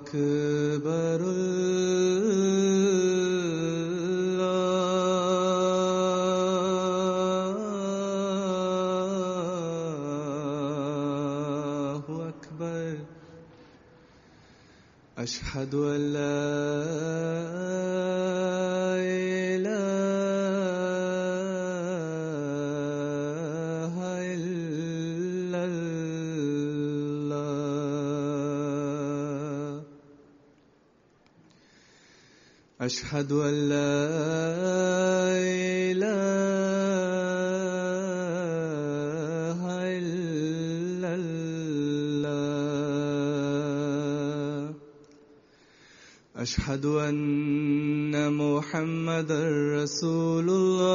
أكبر الله أكبر أشهد أن لا إله إلا الله أشهد أن لا إله إلا الله أشهد أن محمدا رسول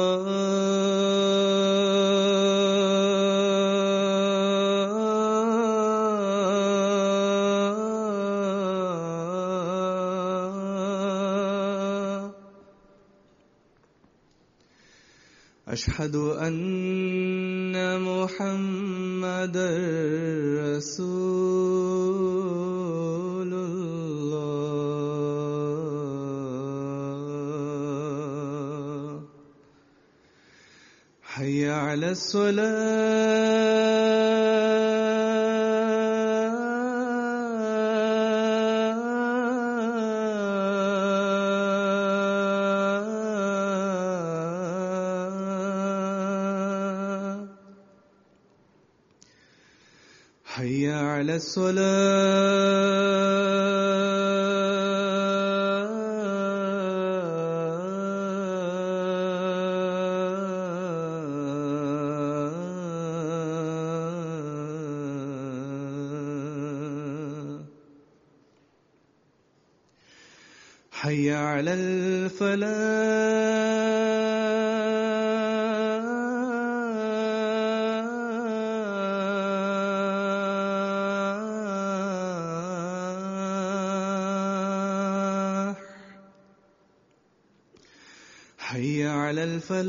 الله أشهد أن محمدا رسول الله حي على الصلاة حي على الصلاة حي على الفلاح حي على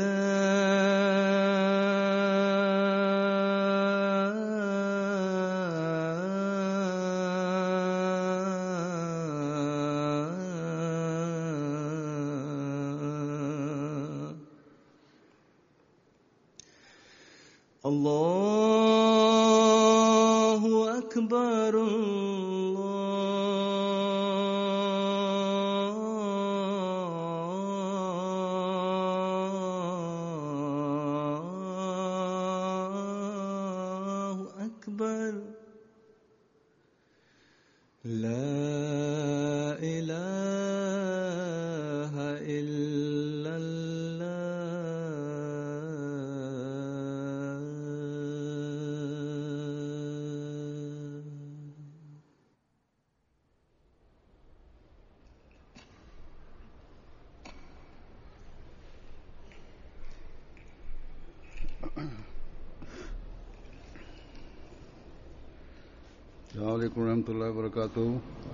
الفلاح الله أكبر الله أكبر لا إله إلا الله अलैक्म रहमतुल्लाहि व बरकातुहू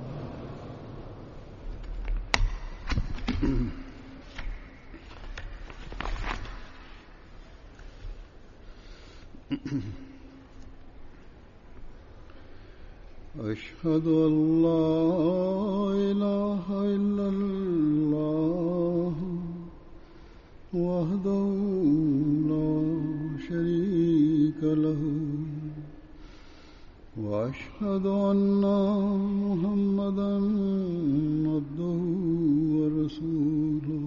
أشهد أن لا إله إلا الله وحده لا شريك له وأشهد أن محمدا عبده ورسوله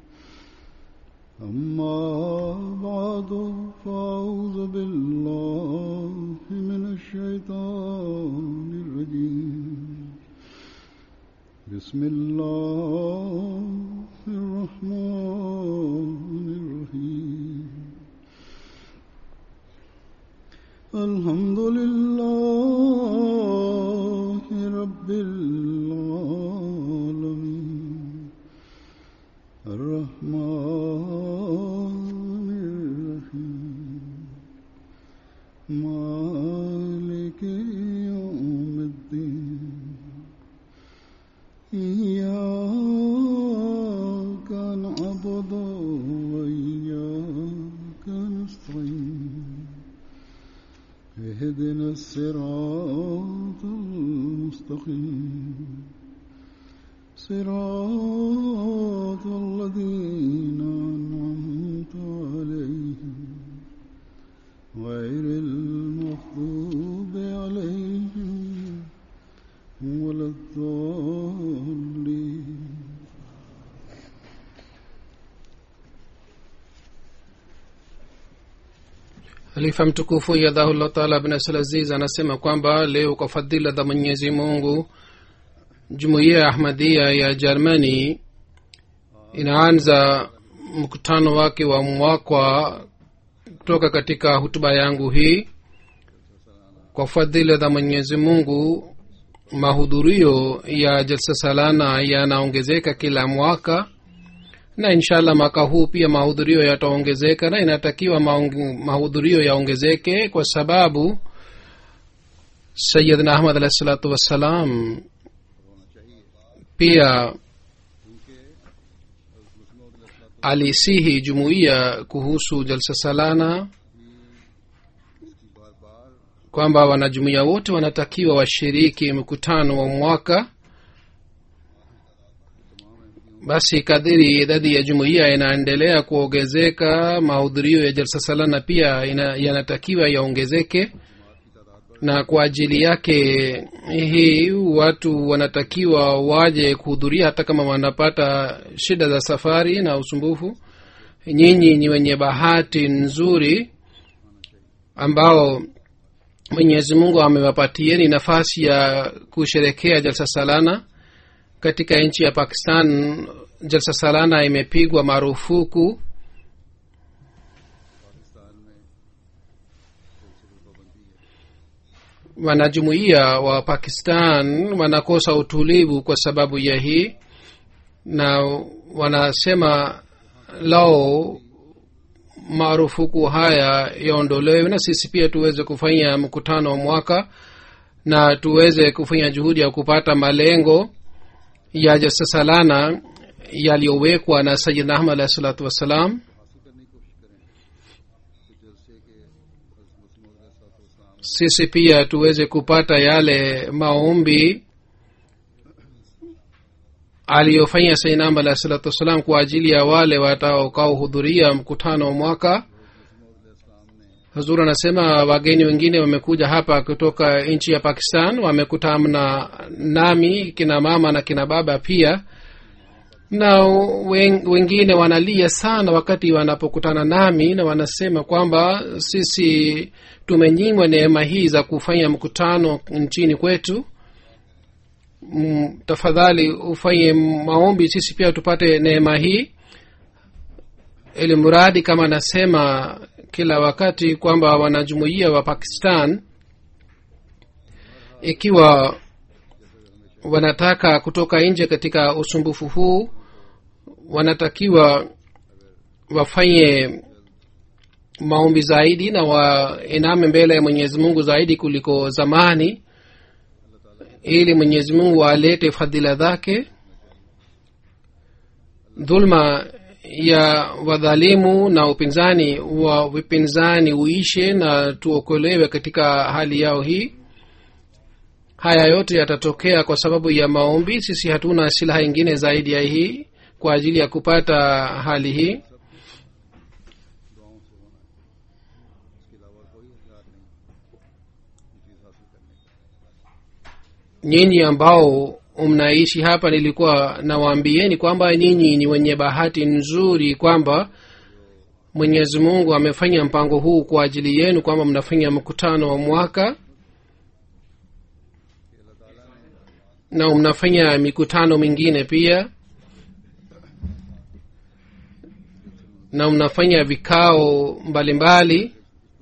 أما بعد فأعوذ بالله من الشيطان الرجيم بسم الله الرحمن الرحيم الحمد لله رب العالمين الرحمن الرحيم مالك يوم الدين إياك نعبد وإياك نستعين اهدنا الصراط المستقيم صراط الذين أنعمت عليهم غير المغضوب عليهم ولا الضالين halifa mtukufu yadhahullah taala bin asalaziz anasema kwamba leo kwa fadhila za mwenyezi mungu jumuiya ya ahmadia ya germany inaanza mkutano wake wa mwakwa kutoka katika hutuba yangu hii kwa fadhila za mwenyezi mungu mahudhurio ya jalsa salana yanaongezeka kila mwaka na inshallah mwaka huu pia mahudhurio yataongezeka na inatakiwa maong- mahudhurio yaongezeke kwa sababu sayidna ahmad alahi salatu wassalam pia alisihi jumuiya kuhusu jalsa salana kwamba wanajumuiya wote wanatakiwa washiriki mkutano wa mwaka basi kadhiri idadi ya jumuiya inaendelea kuongezeka mahudhurio ya jalsa salana pia ina, yanatakiwa yaongezeke na kwa ajili yake hii watu wanatakiwa waje kuhudhuria hata kama wanapata shida za safari na usumbufu nyinyi ni wenye bahati nzuri ambao mwenyezi mungu amewapatieni nafasi ya kusherekea jalsa salana katika nchi ya pakistan jalsa salana imepigwa marufuku wanajumuiya wa pakistan wanakosa utulivu kwa sababu ya hii na wanasema lao marufuku haya yaondolewe na sisi pia tuweze kufanya mkutano wa mwaka na tuweze kufanya juhudi ya kupata malengo ya jasasalana yaliyowekwa na sayidna ahmad alahi salatu wassalam sisi pia tuweze kupata yale maombi aliyofanya sainam alahi salatu wassalam kwa ajili ya wale watakaohudhuria mkutano wa mwaka hazur anasema wageni wengine wamekuja hapa kutoka nchi ya pakistan wamekutana nami kina mama na kina baba pia na wen- wengine wanalia sana wakati wanapokutana nami na wanasema kwamba sisi tumenyimwa neema hii za kufanya mkutano nchini kwetu mm, tafadhali ufanye maombi sisi pia tupate neema hii ili mradi kama anasema kila wakati kwamba wanajumuia wa pakistan ikiwa wanataka kutoka nje katika usumbufu huu wanatakiwa wafanye maombi zaidi na wainame mbele ya mwenyezi mungu zaidi kuliko zamani ili mwenyezi mungu alete fadhila zake dhulma ya wadhalimu na upinzani wa vipinzani uishe na tuokolewe katika hali yao hii haya yote yatatokea kwa sababu ya maombi sisi hatuna silaha ingine zaidi ya hii kwa ajili ya kupata hali hii nyinyi ambao mnaishi hapa nilikuwa nawaambieni kwamba nyinyi ni wenye bahati nzuri kwamba mwenyezi mungu amefanya mpango huu kwa ajili yenu kwamba mnafanya mkutano wa mwaka na mnafanya mikutano mingine pia na mnafanya vikao mbalimbali mbali.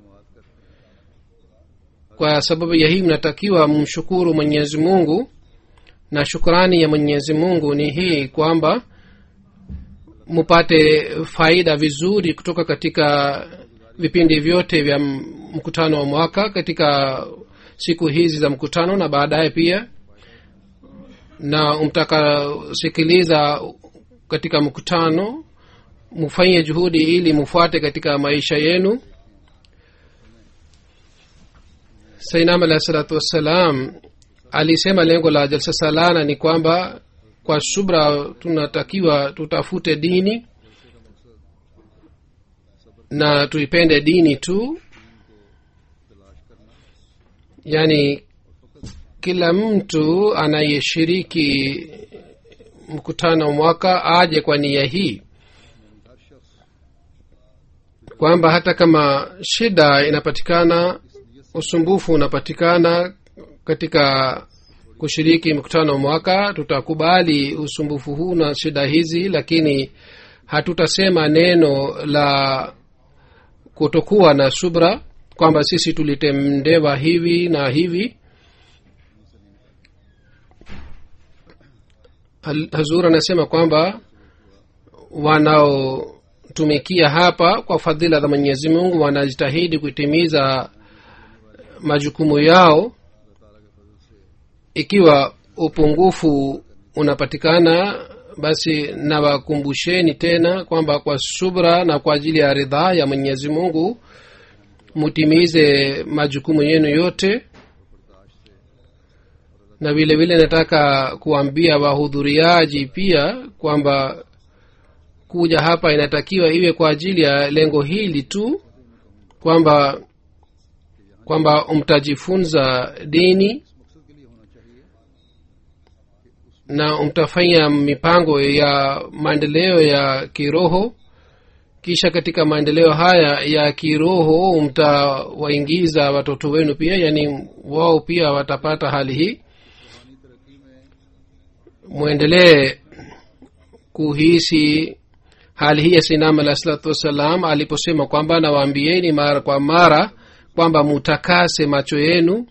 kwa sababu ya hii mnatakiwa mshukuru mwenyezi mungu na shukrani ya mwenyezi mungu ni hii kwamba mupate faida vizuri kutoka katika vipindi vyote vya mkutano wa mwaka katika siku hizi za mkutano na baadaye pia na mtakasikiliza katika mkutano mufanye juhudi ili mufuate katika maisha yenu sainam alahi salatu wassalam alisema lengo la jalsa salana ni kwamba kwa subra tunatakiwa tutafute dini na tuipende dini tu yaani kila mtu anayeshiriki mkutano mwaka aje kwa nia hii kwamba hata kama shida inapatikana usumbufu unapatikana katika kushiriki mkutano mwaka tutakubali usumbufu huu na shida hizi lakini hatutasema neno la kutokuwa na subra kwamba sisi tulitendewa hivi na hivi Hal- hazur anasema kwamba wanaotumikia hapa kwa fadhila za mwenyezi mungu wanajitahidi kutimiza majukumu yao ikiwa upungufu unapatikana basi nawakumbusheni tena kwamba kwa subra na kwa ajili ya ridhaa ya mwenyezi mungu mutimize majukumu yenu yote na vile vile nataka kuambia wahudhuriaji pia kwamba kuja hapa inatakiwa iwe kwa ajili ya lengo hili tu kwamba kwamba mtajifunza dini na mtafanya mipango ya maendeleo ya kiroho kisha katika maendeleo haya ya kiroho mtawaingiza watoto wenu pia yaani wao pia watapata hali hii mwendelee kuhisi hali hii ya sinam alah salatu wassalam aliposema kwamba nawaambieni mara kwa mara kwamba mutakase macho yenu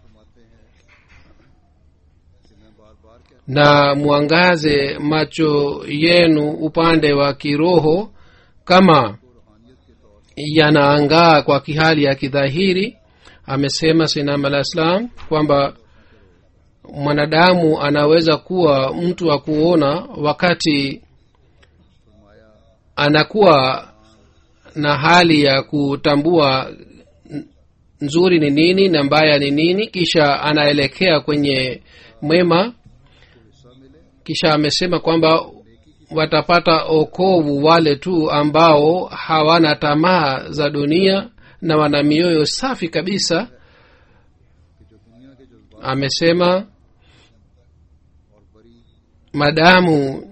na mwangaze macho yenu upande wa kiroho kama yanaangaa kwa kihali ya kidhahiri amesema sinam alah salam kwamba mwanadamu anaweza kuwa mtu wa kuona wakati anakuwa na hali ya kutambua nzuri ni nini na mbaya ni nini kisha anaelekea kwenye mwema kisha amesema kwamba watapata okovu wale tu ambao hawana tamaa za dunia na wana mioyo safi kabisa amesema madamu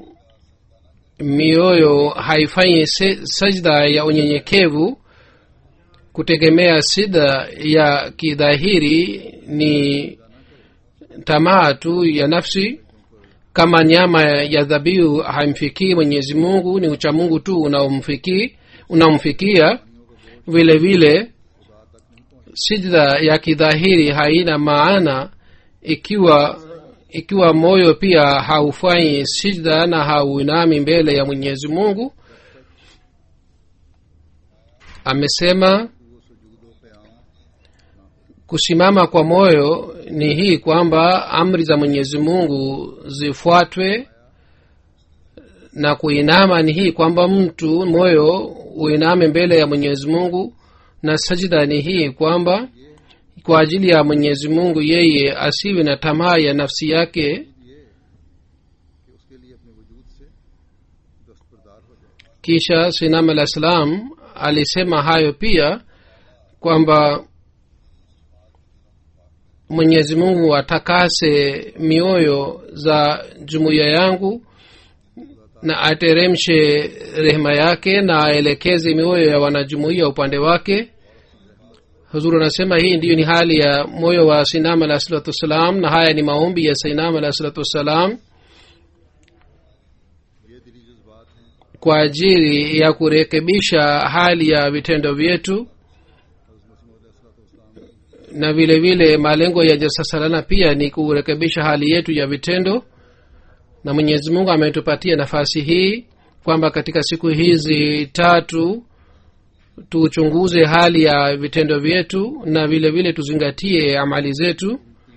mioyo haifanyi se- sajda ya unyenyekevu kutegemea sida ya kidhahiri ni tamaa tu ya nafsi kama nyama ya dhabihu haimfikii mwenyezi mungu ni uchamungu tu unaomfikii unaomfikia vile vile sijda ya kidhahiri haina maana ikiwa ikiwa moyo pia haufanyi sijda na hauinami mbele ya mwenyezi mungu amesema kusimama kwa moyo ni hii kwamba amri za mwenyezi mungu zifuatwe na kuinama ni hii kwamba mtu moyo uiname mbele ya mwenyezi mungu na sajida ni hii kwamba kwa ajili ya mwenyezi mungu yeye asiwe na tamaa ya nafsi yake kisha sinam alah salam alisema hayo pia kwamba mwenyezi mungu atakase mioyo za jumuiya yangu na ateremshe rehema yake na aelekeze mioyo ya wanajumuiya upande wake huzuru anasema hii ndiyo ni hali ya moyo wa sinam alah salatu wassalam na haya ni maombi ya sinam alah salatu wassalam kwa ajili ya kurekebisha hali ya vitendo vyetu na vile vile malengo ya jasasalana pia ni kurekebisha hali yetu ya vitendo na mwenyezi mungu ametupatia nafasi hii kwamba katika siku hizi tatu tuchunguze hali ya vitendo vyetu na vile vile tuzingatie amali zetu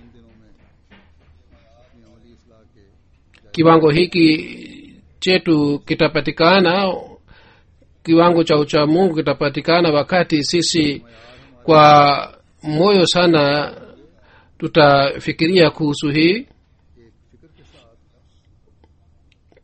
kiwango hiki chetu kitapatikana kiwango cha uchamungu kitapatikana wakati sisi kwa moyo sana tutafikiria kuhusu hii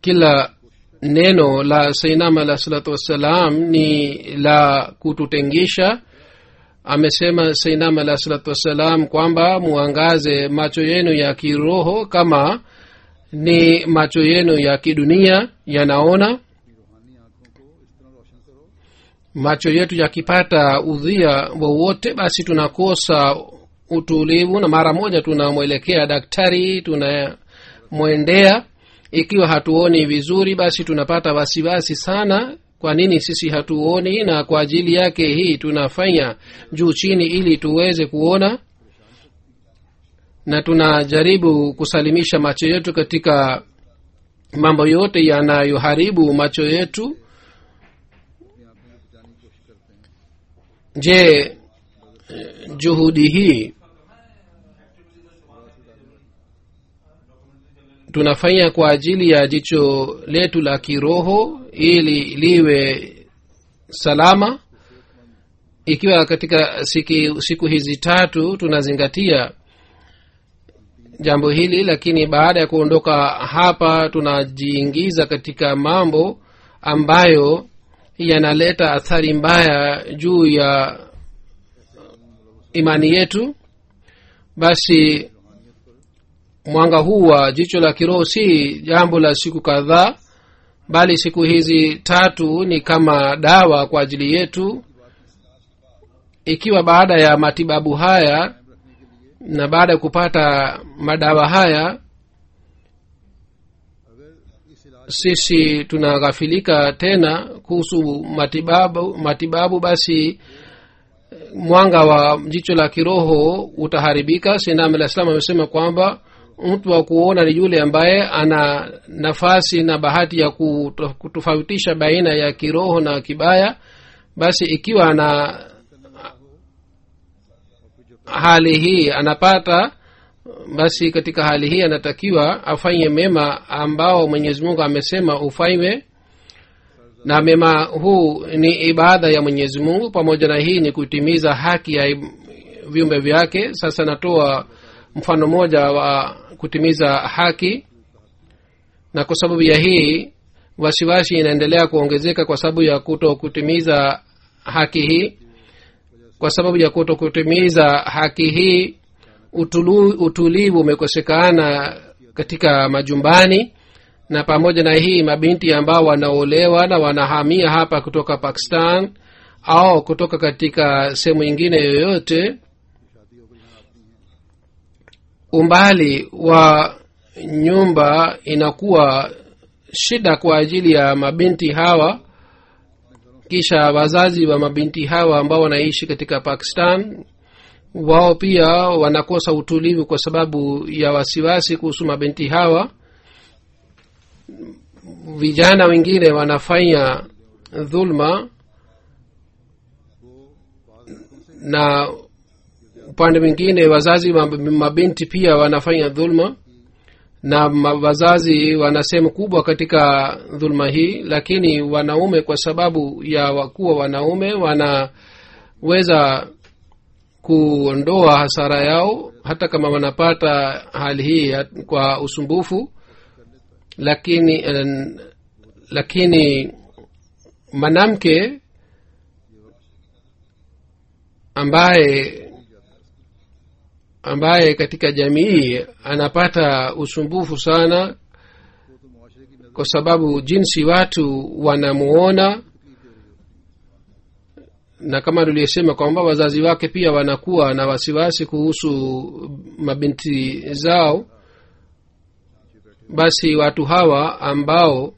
kila neno la sainam alah salatu wassalam ni la kututengisha amesema sainam alah salatu wassalam kwamba muangaze macho yenu ya kiroho kama ni macho yenu ya kidunia yanaona macho yetu yakipata udhia wowote basi tunakosa utulivu na mara moja tunamwelekea daktari tunamwendea ikiwa hatuoni vizuri basi tunapata wasiwasi sana kwa nini sisi hatuoni na kwa ajili yake hii tunafanya juu chini ili tuweze kuona na tunajaribu kusalimisha macho yetu katika mambo yote yanayoharibu macho yetu je juhudi hii tunafanya kwa ajili ya jicho letu la kiroho ili liwe salama ikiwa katika siki, siku hizi tatu tunazingatia jambo hili lakini baada ya kuondoka hapa tunajiingiza katika mambo ambayo yanaleta athari mbaya juu ya imani yetu basi mwanga huu wa jicho la kiroho si jambo la siku kadhaa bali siku hizi tatu ni kama dawa kwa ajili yetu ikiwa baada ya matibabu haya na baada ya kupata madawa haya sisi tunaghafilika tena kuhusu matibabu matibabu basi mwanga wa jicho la kiroho utaharibika sinam alah salam amesema kwamba mtu wa kuona ni yule ambaye ana nafasi na bahati ya kutofautisha baina ya kiroho na kibaya basi ikiwa ana hali hii anapata basi katika hali hii anatakiwa afanye mema ambao mwenyezi mungu amesema ufanywe na mema huu ni ibada ya mwenyezi mungu pamoja na hii ni kutimiza haki ya viumbe vyake sasa natoa mfano mmoja wa kutimiza haki na kwa sababu ya hii wasiwasi inaendelea kuongezeka kwa sababu ya kuto kutimiza haki hii kwa sababu ya kuto kutimiza haki hii utulu, utulivu umekosekana katika majumbani na pamoja na hii mabinti ambao wanaolewa na wanahamia hapa kutoka pakistan au kutoka katika sehemu ingine yoyote umbali wa nyumba inakuwa shida kwa ajili ya mabinti hawa kisha wazazi wa mabinti hawa ambao wanaishi katika pakistan wao pia wanakosa utulivu kwa sababu ya wasiwasi kuhusu mabinti hawa vijana wengine wanafanya dhulma na upande mwingine wazazi wa mabinti pia wanafanya dhulma na wazazi wana sehemu kubwa katika dhulma hii lakini wanaume kwa sababu ya wakuwa wanaume wanaweza kuondoa hasara yao hata kama wanapata hali hii kwa usumbufu lakini uh, lakini mwanamke ambaye ambaye katika jamii anapata usumbufu sana kwa sababu jinsi watu wanamuona na kama tuliyesema kwamba wazazi wake pia wanakuwa na wasiwasi kuhusu mabinti zao basi watu hawa ambao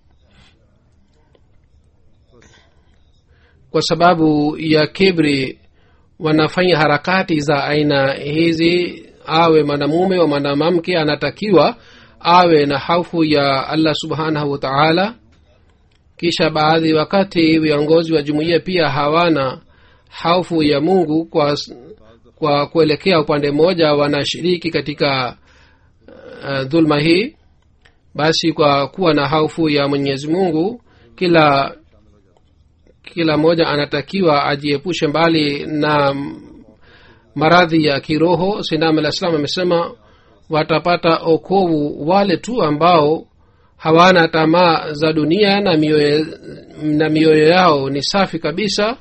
kwa sababu ya kibri wanafanya harakati za aina hizi awe mwanamume wa mwanamke anatakiwa awe na haufu ya allah subhanahu wa taala kisha baadhi wakati viongozi wa jumuiya pia hawana haufu ya mungu kwa kwa kuelekea upande mmoja wanashiriki katika uh, dhulma hii basi kwa kuwa na haufu ya mwenyezi mungu kila kila mmoja anatakiwa ajiepushe mbali na maradhi ya kiroho sinam alah salam amesema watapata okovu wale tu ambao hawana tamaa za dunia na mioyo, na mioyo yao ni safi kabisa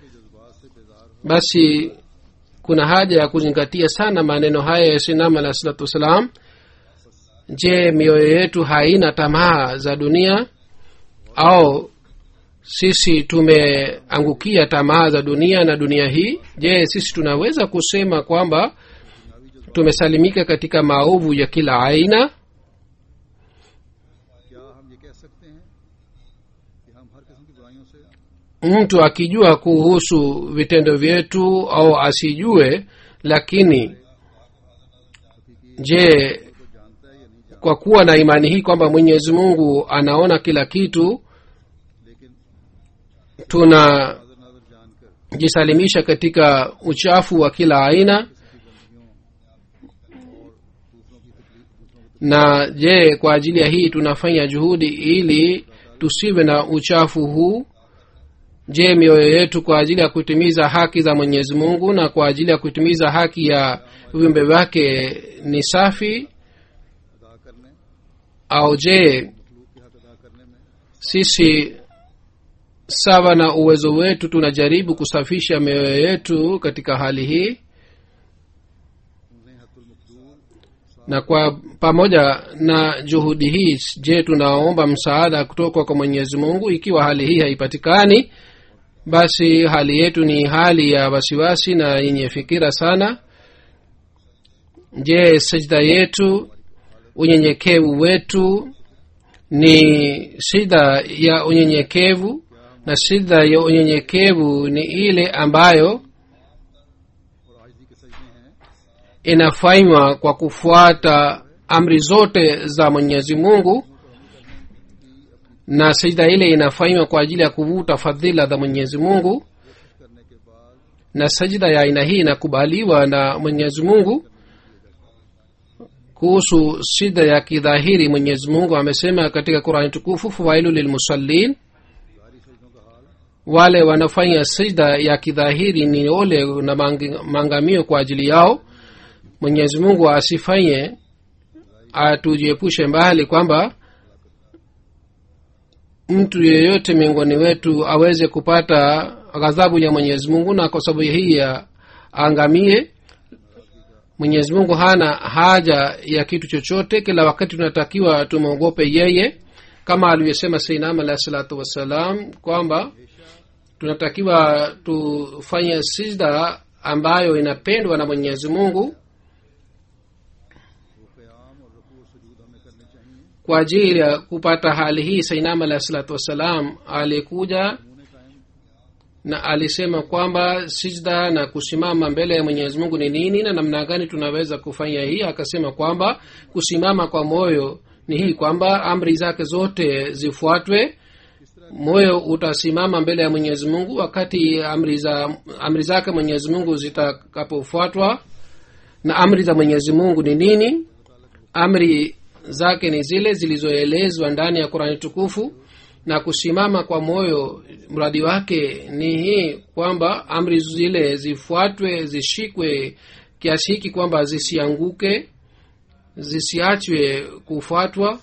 basi kuna haja ya kuzingatia sana maneno haya ya sinam alah salatu wassalam je mioyo yetu haina tamaa za dunia au sisi tumeangukia tamaa za dunia na dunia hii je sisi tunaweza kusema kwamba tumesalimika katika maovu ya kila aina क्या हम ये कह सकते हैं कि हम हर किस्म की बुराइयों से mtu akijua kuhusu vitendo vyetu au asijue lakini je kwa kuwa na imani hii kwamba mwenyezi mungu anaona kila kitu tunajisalimisha katika uchafu wa kila aina na je kwa ajili ya hii tunafanya juhudi ili tusiwe na uchafu huu je mioyo yetu kwa ajili ya kutimiza haki za mwenyezi mungu na kwa ajili ya kutimiza haki ya viumbe vyake ni safi au je sisi sawa na uwezo wetu tunajaribu kusafisha mioyo yetu katika hali hii na kwa pamoja na juhudi hii je tunaomba msaada kutoka kwa mwenyezi mungu ikiwa hali hii haipatikani basi hali yetu ni hali ya wasiwasi na yenye fikira sana je sajda yetu unyenyekevu wetu ni shida ya unyenyekevu na shida ya unyenyekevu ni ile ambayo inafanywa kwa kufuata amri zote za mwenyezi mungu na sijda ile inafanywa kwa ajili ya kuvuta fadhila za mwenyezi mungu na sajida ya aina hii inakubaliwa na mwenyezi mungu kuhusu shida ya kidhahiri mwenyezi mungu amesema katika qurani tukufu fawailu lilmusallin wale wanafanya sijda ya kidhahiri ni ole na maangamio kwa ajili yao mwenyezi mungu asifanye atujiepushe mbali kwamba mtu yeyote miongoni wetu aweze kupata ghadhabu ya mwenyezi mungu na kwa sababu hii ya aangamie mwenyezi mungu hana haja ya kitu chochote kila wakati tunatakiwa tumwogope yeye kama alivyosema seinam alahi salatu wassalam kwamba tunatakiwa tufanye sijda ambayo inapendwa na mwenyezi mungu kwa ajili ya kupata hali hii sainam alahi salatu wassalam alikuja na alisema kwamba sijda na kusimama mbele ya mwenyezi mungu ni nini na namna gani tunaweza kufanya hii akasema kwamba kusimama kwa moyo ni hii kwamba amri zake zote zifuatwe moyo utasimama mbele ya mwenyezi mungu wakati amri za amri zake mwenyezi mungu zitakapofuatwa na amri za mwenyezi mungu ni nini amri zake ni zile zilizoelezwa ndani ya qurani tukufu na kusimama kwa moyo mradi wake ni hii kwamba amri zile zifuatwe zishikwe kiasi hiki kwamba zisianguke zisiachwe kufuatwa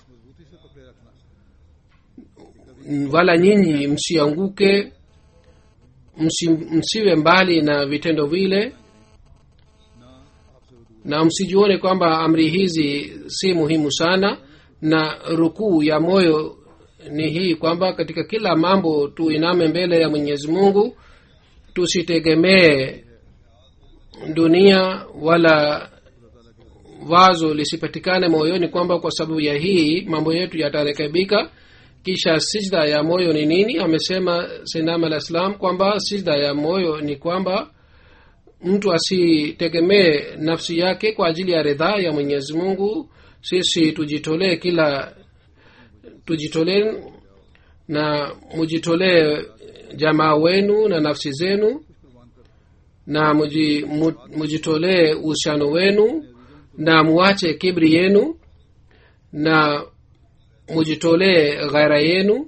wala nyinyi msianguke msi, msiwe mbali na vitendo vile na msijione kwamba amri hizi si muhimu sana na rukuu ya moyo ni hii kwamba katika kila mambo tuiname mbele ya mwenyezi mungu tusitegemee dunia wala wazo lisipatikane moyoni kwamba kwa sababu ya hii mambo yetu yatarekebika kisha sijda ya moyo ni nini amesema sinam alah salam kwamba sijda ya moyo ni kwamba mtu asitegemee nafsi yake kwa ajili ya ridhaa ya mwenyezi mungu sisi tujitolee kila tujitolee na mujitolee jamaa wenu na nafsi zenu na muji, mu, mujitolee uhusiano wenu na muache kibri yenu na mujitolee ghaira yenu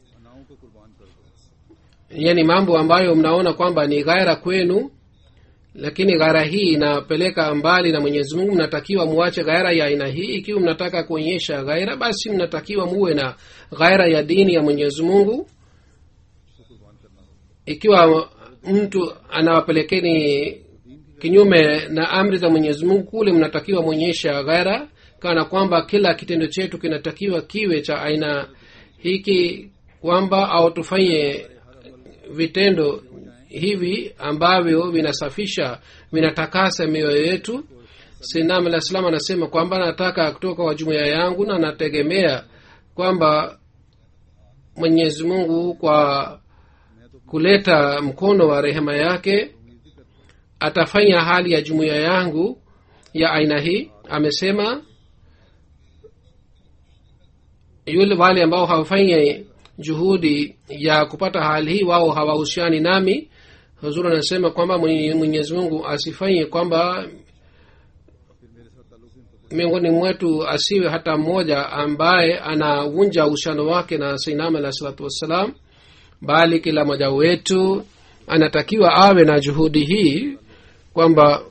yani mambo ambayo mnaona kwamba ni ghaira kwenu lakini ghaira hii inapeleka mbali na mwenyezi mungu mnatakiwa muache ghaira ya aina hii ikiwa mnataka kuonyesha ghaira basi mnatakiwa muwe na ghaira ya dini ya mwenyezi mungu ikiwa mtu anawapelekeni kinyume na amri za mwenyezi mungu kule mnatakiwa mwonyesha ghaira kana kwamba kila kitendo chetu kinatakiwa kiwe cha aina hiki kwamba au tufanye vitendo hivi ambavyo vinasafisha vinatakasa mioyo yetu sinam alah salam anasema kwamba nataka kutoka kwa jumuiya yangu na nategemea kwamba mwenyezi mungu kwa kuleta mkono wa rehema yake atafanya hali ya jumuiya yangu ya aina hii amesema yule wale ambao hawafanyi juhudi ya kupata hali hii wao hawahusiani nami huzuri anasema kwamba Mwenye- mwenyezi mungu asifanye kwamba miongoni mwetu asiwe hata mmoja ambaye anavunja uhusiano wake na sainam alah salatu wassalam bali kila mmoja wetu anatakiwa awe na juhudi hii kwamba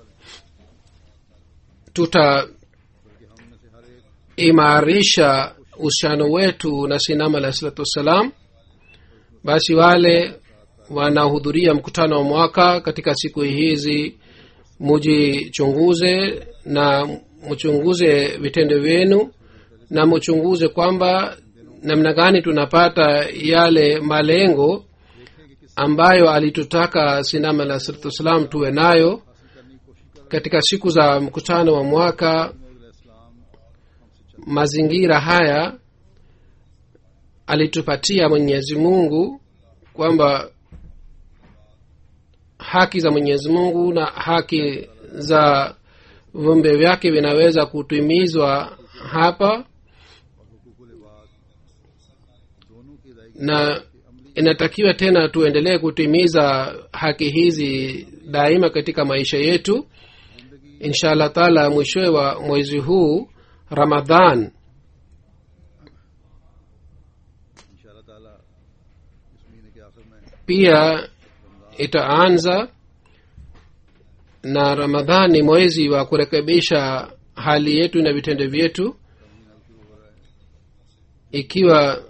tutaimarisha uhusiano wetu na sinam alah salatu wassalam basi wale wanaohudhuria mkutano wa mwaka katika siku hizi mujichunguze na mchunguze vitendo vyenu na mchunguze kwamba namna gani tunapata yale malengo ambayo alitutaka sinam alah salatu wassalam tuwe nayo katika siku za mkutano wa mwaka mazingira haya alitupatia mwenyezi mungu kwamba haki za mwenyezi mungu na haki za viumbe vyake vinaweza kutimizwa hapa na inatakiwa tena tuendelee kutimiza haki hizi daima katika maisha yetu insha allah taala mwishowe wa mwezi huu ramadhan इंशाल्लाह ताला इस महीने के आखिर में pia itaanza na ramadhan ni mwezi wa kurekebisha hali yetu na vitendo vyetu ikiwa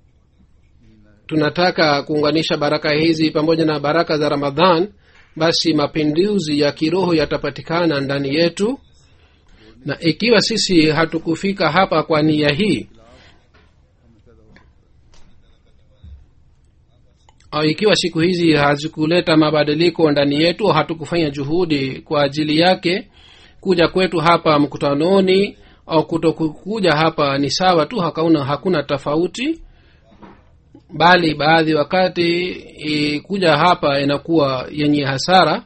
tunataka kuunganisha baraka hizi pamoja na baraka za ramadhan basi mapinduzi ya kiroho yatapatikana ndani yetu na ikiwa sisi hatukufika hapa kwa nia hii au ikiwa siku hizi hazikuleta mabadiliko ndani yetu hatukufanya juhudi kwa ajili yake kuja kwetu hapa mkutanoni au kutokuja hapa ni sawa tu hakauna hakuna tofauti bali baadhi wakati i, kuja hapa inakuwa yenye hasara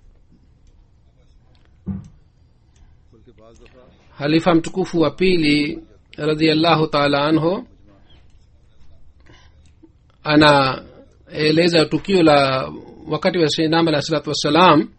बल्कि बाज दफा halifa mtukufu wa pili radiallahu taala anhu anaeleza tukio la wakati wa sainam alah salatu wassalam मुस्लिम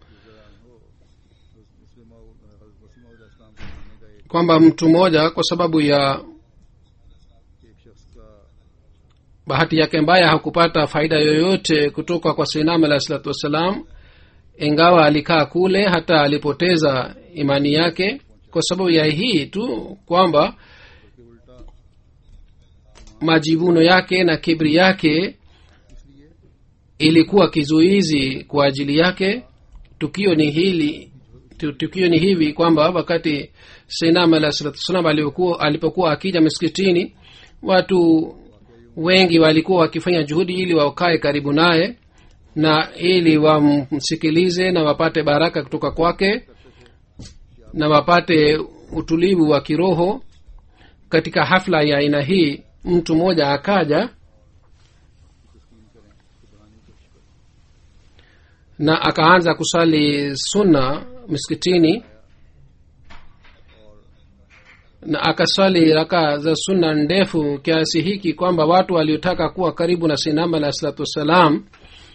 वसीम इस्लाम को मानने का एक kwamba mtu mmoja kwa sababu ya एक शख्स का bahati yake mbaya hakupata faida yoyote kutoka kwa sainam alah salatu wassalam ingawa alikaa kule hata alipoteza imani yake kwa sababu ya hii tu kwamba majivuno yake na kibri yake ilikuwa kizuizi kwa ajili yake tukio ni hili tu- tukio ni hivi kwamba wakati sainam alah salatu wassalam alipokuwa- alipokuwa akija miskitini watu wengi walikuwa wakifanya juhudi ili wakae karibu naye na ili wamsikilize na wapate baraka kutoka kwake na wapate utulivu wa kiroho katika hafla ya aina hii mtu mmoja akaja na akaanza kusali sunna miskitini na akaswali raka za sunna ndefu kiasi hiki kwamba watu waliotaka kuwa karibu na sinama alah salatu wassalam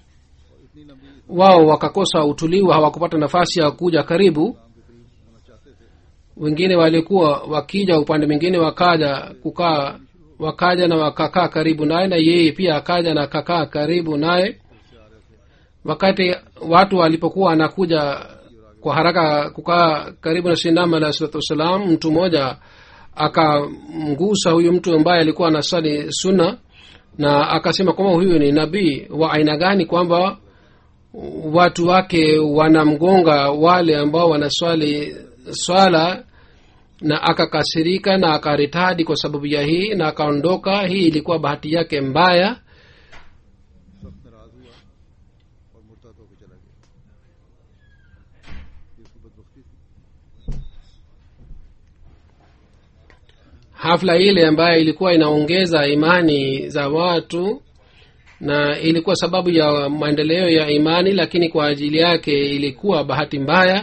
wao wakakosa utulivu hawakupata nafasi ya kuja karibu wengine walikuwa wakija upande mwingine wakaja kukaa wakaja na wakakaa karibu naye na yeye pia akaja na akakaa karibu naye wakati watu walipokuwa wanakuja kwa haraka kukaa karibu na sinama alah salatu wassalam mtu mmoja akamgusa huyu mtu ambaye alikuwa anasali sunna na akasema kwamba huyu ni nabii wa aina gani kwamba watu wake wanamgonga wale ambao wanaswali swala na akakasirika na akaritadi kwa sababu ya hii na akaondoka hii ilikuwa bahati yake mbaya सख्त नाराज हुआ और मुर्तद होकर चला गया ये उसकी बदबख्ती थी hafla ile ambayo ilikuwa inaongeza imani za watu na ilikuwa sababu ya maendeleo ya imani lakini kwa ajili yake ilikuwa bahati mbaya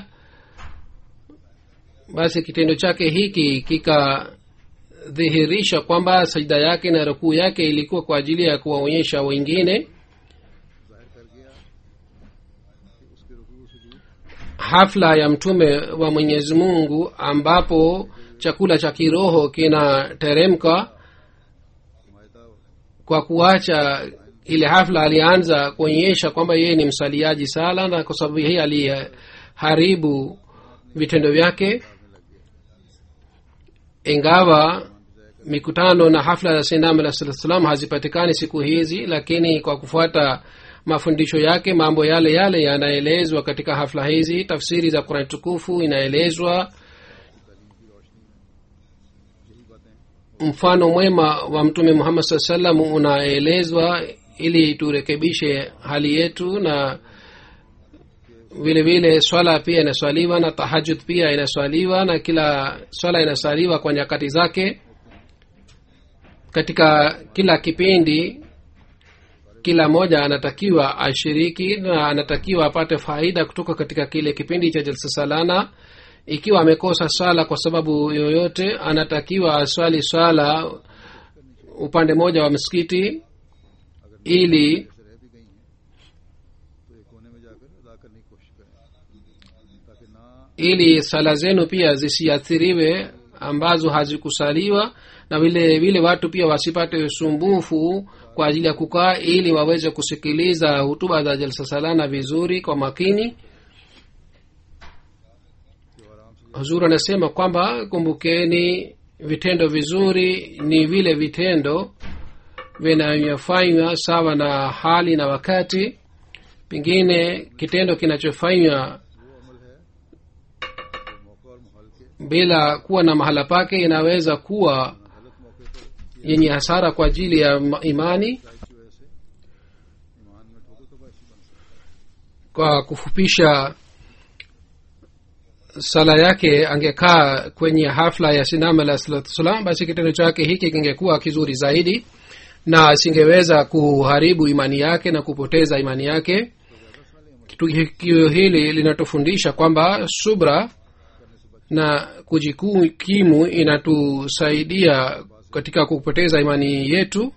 basi kitendo chake hiki kikadhihirisha kwamba sajida yake na rukuu yake ilikuwa kwa ajili ya kuwaonyesha wengine जाहिर कर गया कि उसके रुकू सुजूद hafla ya mtume wa mwenyezi mungu ambapo chakula cha kiroho kinateremka मायदा kwa kuacha ile hafla alianza kuonyesha kwamba yeye ni msaliaji sala na kwa sababu hii aliharibu vitendo vyake ingawa mikutano na hafla za sinam alah salatu salam hazipatikani siku hizi lakini kwa kufuata mafundisho yake mambo yale yale yanaelezwa katika hafla hizi tafsiri za qurani tukufu inaelezwa mfano mwema wa mtume muhammad saa salam unaelezwa ili turekebishe hali yetu na vile vile swala pia inaswaliwa na tahajud pia inaswaliwa na kila swala inaswaliwa kwa nyakati zake katika kila kipindi kila mmoja anatakiwa ashiriki na anatakiwa apate faida kutoka katika kile kipindi cha jalsa salana ikiwa amekosa swala kwa sababu yoyote anatakiwa aswali swala upande mmoja wa msikiti ili से रह भी गई हैं तो एक कोने में जाकर अदा करने की कोशिश करें ताकि ना ili sala zenu pia zisiathiriwe ambazo hazikusaliwa na vile vile watu pia wasipate usumbufu kwa ajili ya kukaa ili waweze kusikiliza hutuba za jalsa salana vizuri kwa makini huzuri anasema kwamba kumbukeni vitendo vizuri ni vile vitendo vinavyofanywa sawa na hali na wakati pengine kitendo kinachofanywa मौका और माहौल के bila kuwa na mahala pake inaweza kuwa गलत मौके पर yenye hasara kwa ajili ya ma- imani की वजह से ईमान में ठोकर तो बायसी बन सकता है kwa kufupisha sala yake angekaa kwenye hafla ya sinama alah salatu wassalam basi kitendo chake hiki kingekuwa kizuri zaidi na asingeweza kuharibu imani yake na kupoteza imani yake tukio hili linatufundisha kwamba subra na kujikimu inatusaidia katika kupoteza imani yetu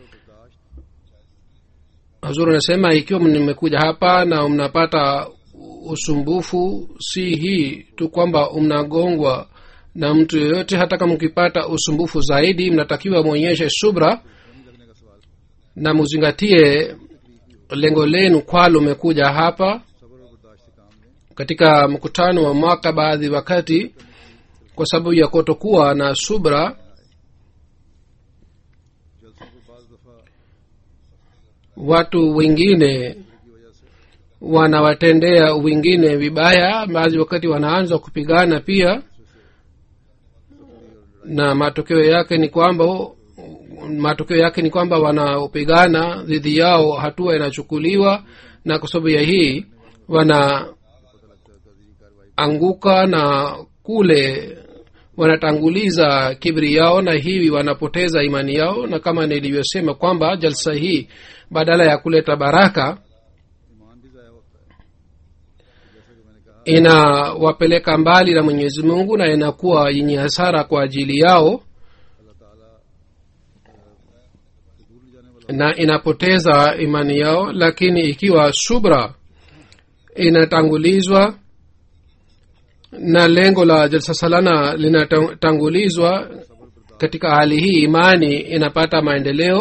hazur anasema ikiwa mmekuja hapa na mnapata usumbufu si hii tu kwamba mnagongwa na mtu yoyote hata kama mkipata usumbufu zaidi mnatakiwa mwonyeshe subra na muzingatie lengo lenu kwalo umekuja hapa सबर और बर्दाश्त से काम लें katika mkutano wa mwaka baadhi wakati kwa sababu ya kutokuwa na subra जलसों को बाज दफा watu wengine की वजह से wanawatendea wengine vibaya baadhi wakati wanaanza kupigana pia na matokeo yake ni kwamba matokeo yake ni kwamba wanaopigana dhidi yao hatua inachukuliwa na kwa sababu ya hii wanaanguka na kule wanatanguliza kibri yao na hivi wanapoteza imani yao na kama nilivyosema kwamba jalsa hii badala ya kuleta baraka ईमान भी ज़ाया होता है जैसा कि मैंने कहा inawapeleka mbali na mwenyezi mungu na inakuwa yenye hasara kwa ajili yao अल्लाह ताला से दूर ले जाने वाला na inapoteza imani yao lakini ikiwa subra inatangulizwa na lengo la jalsa salana linatangulizwa katika hali hii imani inapata maendeleo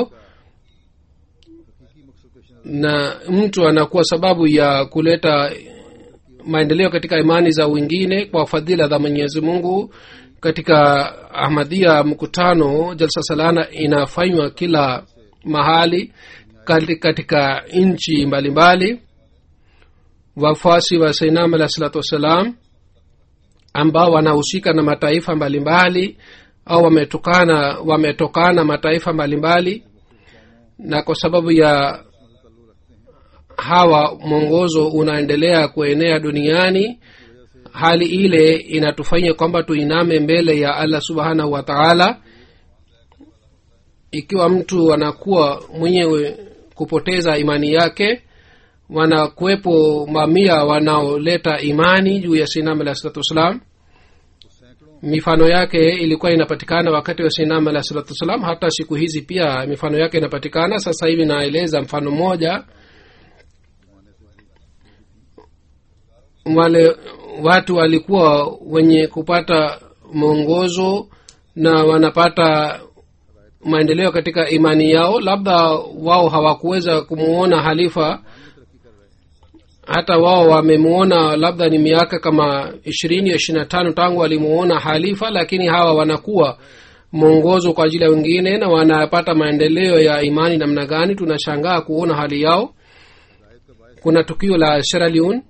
हकीकी मकसद पेश नजर na mtu anakuwa sababu ya kuleta maendeleo katika imani za wengine kwa fadhila za mwenyezi mungu katika ahmadia mkutano jalsa salana inafanywa kila mahali kati- katika nchi mbalimbali wafuasi wa sainam alah salatu wassalam ambao wanahusika na mataifa mbalimbali au wametokana wametokana mataifa mbalimbali na kwa sababu ya hawa mwongozo unaendelea kuenea duniani hali ile inatufanya kwamba tuiname mbele ya allah subhanahu wa taala ikiwa mtu anakuwa mwenyewe kupoteza imani yake wanakuwepo mamia wanaoleta imani juu ya sinam alah salatu wassalam mifano yake ilikuwa inapatikana wakati wa sinam alah salatu wassalam hata siku hizi pia mifano yake inapatikana sasa hivi naeleza mfano mmoja wale watu walikuwa wenye kupata mwongozo na wanapata maendeleo katika imani yao labda wao hawakuweza kumuona halifa hata wao wamemuona labda ni miaka kama ishirini ishiri na tano tangu walimuona halifa lakini hawa wanakuwa mwongozo kwa ajili ya wengine na wanapata maendeleo ya imani namna gani tunashangaa kuona hali yao kuna tukio la sheraliun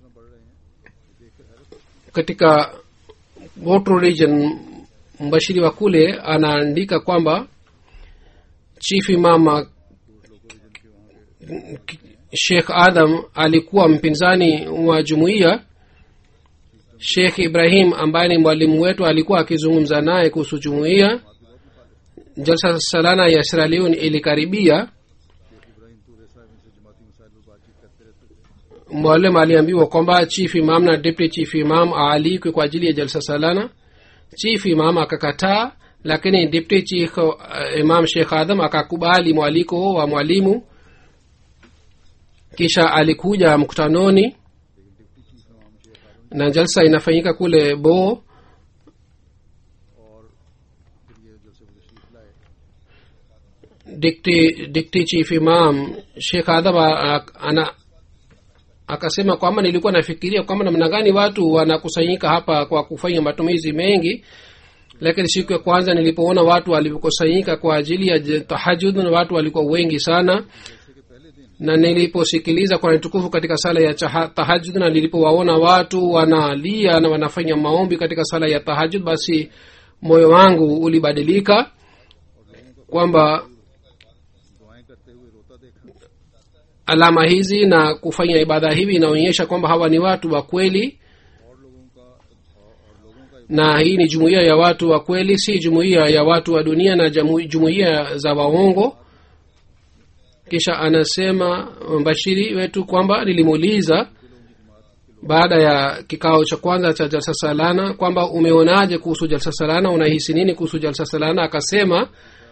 katika Botro region mbashiri wa kule anaandika kwamba chief imama shekh adam alikuwa mpinzani wa jumuiya shekh ibrahim ambaye ni mwalimu wetu alikuwa akizungumza naye kuhusu jumuiya jalsa salana ya sieraleon ilikaribia mwalimu aliambiwa kwamba chief imam na deputy chief imam aalikwe kwa ajili ya jalsa salana chief imam akakataa lakini deputy chief uh, imam shekh adam akakubali mwaliko wa mwalimu kisha alikuja mkutanoni na jalsa inafanyika kule bo dikti dikti chief imam shekh adam a- ana akasema kwamba nilikuwa nafikiria kwamba namna gani watu wanakusanyika hapa kwa kufanya matumizi mengi lakini siku ya kwanza nilipoona watu walivyokusanyika kwa ajili ya je- tahajud na watu walikuwa wengi sana na niliposikiliza kwa tukufu katika sala ya chaha- tahajud na nilipowaona watu wanalia na wanafanya maombi katika sala ya tahajud basi moyo wangu ulibadilika kwamba दुआएं करते हुए रोता देखा alama hizi na kufanya ibada hivi inaonyesha kwamba hawa ni watu wa kweli और लोगों का और लोगों का na hii ni jumuiya ya watu wa kweli si jumuiya ya watu wa dunia na jamu- jumuiya za waongo kisha anasema mbashiri wetu kwamba nilimuuliza baada ya kikao cha kwanza cha jalsa salana kwamba umeonaje kuhusu jalsa salana unahisi nini kuhusu jalsa salana akasema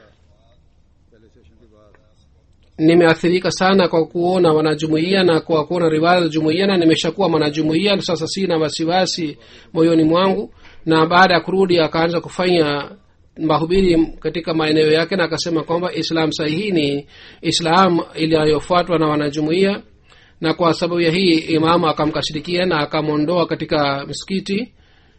nimeathirika sana kwa kuona wanajumuia na kwa kuona riwaya za jumuia na nimeshakuwa mwanajumuia sasa sina wasiwasi moyoni mwangu na baada ya kurudi akaanza kufanya mahubiri katika maeneo yake na akasema kwamba islam sahihi ni islam iliyofuatwa na wanajumuia na kwa sababu ya hii imamu akamkashirikia na akamwondoa katika msikiti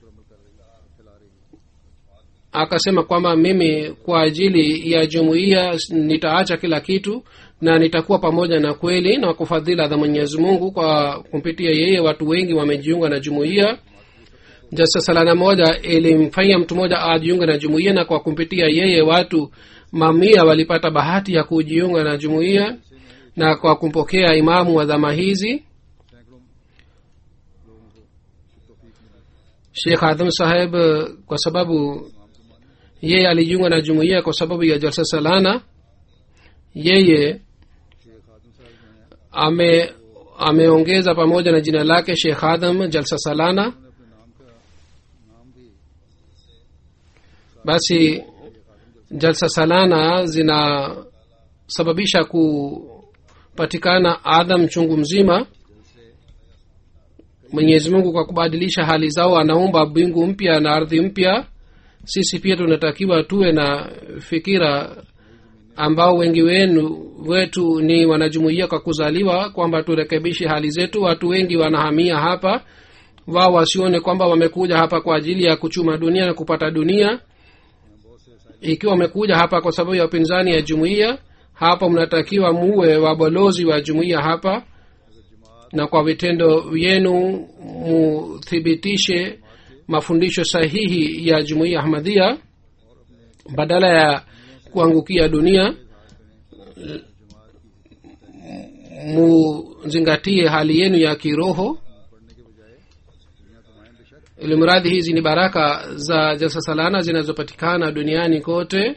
akasema kwamba mimi kwa ajili ya jumuiya nitaacha kila kitu na nitakuwa pamoja na kweli na kwa fadhila za mwenyezi mungu kwa kumpitia yeye watu wengi wamejiunga na jumuiya jasa salana moja ilimfanya mtu mmoja ajiunga na jumuiya na kwa kumpitia yeye watu mamia walipata bahati ya kujiunga na jumuiya na kwa kumpokea imamu wa dhama hizi shekh adham saheb kwa sababu yeye alijiunga na jumuiya kwa sababu ya jalsa salana yeye ame ameongeza pamoja na jina lake shekh adam jalsa salana basi jalsa salana zinasababisha kupatikana adam chungu mzima mwenyezi mungu kwa kubadilisha hali zao anaumba mbingu mpya na ardhi mpya sisi pia tunatakiwa tuwe na fikira ambao wengi wenu wetu ni wanajumuia kwa kuzaliwa kwamba turekebishe hali zetu watu wengi wanahamia hapa wao wasione kwamba wamekuja hapa kwa ajili ya kuchuma dunia na kupata dunia ikiwa wamekuja hapa kwa sababu ya upinzani ya jumuiya hapa mnatakiwa muwe wabalozi wa jumuiya hapa na kwa vitendo vyenu muthibitishe mafundisho sahihi ya jumuiya ahmadhia badala ya kuangukia dunia muzingatie hali yenu ya kiroho ili mradhi hizi ni baraka za jalsa salana zinazopatikana duniani kote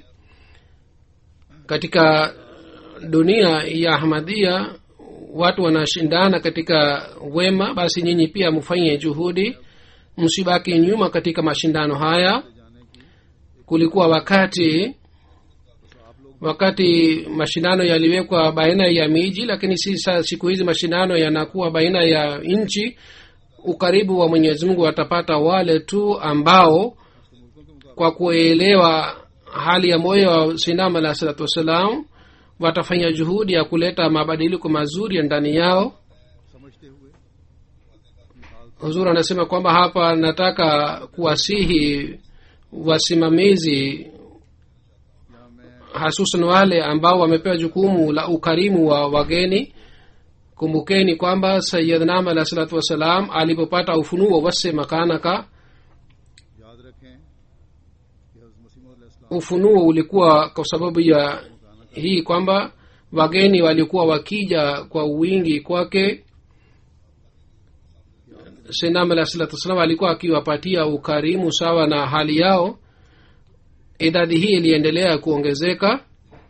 katika dunia ya ahmadhia watu wanashindana katika wema basi nyinyi pia mfanye juhudi msibaki nyuma katika mashindano haya kulikuwa wakati wakati mashindano yaliwekwa baina ya miji lakini sisa siku hizi mashindano yanakuwa baina ya nchi ukaribu wa mwenyezi mungu watapata wale tu ambao kwa kuelewa hali ya moyo wa sinam alah salatu wassalam watafanya juhudi ya kuleta mabadiliko mazuri ya ndani yao समझते हुए huzur anasema kwamba hapa nataka kuwasihi wasimamizi hasusan wale ambao wamepewa jukumu la ukarimu wa wageni kumbukeni kwamba sayidnam alah salatu wassalam alipopata ufunuo wase makanaka याद रखें कि हज़रत मसीह मौद अलैहिस्सलाम ufunuo ulikuwa kwa sababu ya hii kwamba wageni walikuwa wakija kwa wingi kwake senam alah salatu wassalam alikuwa akiwapatia ukarimu sawa na hali yao idadi hii iliendelea kuongezeka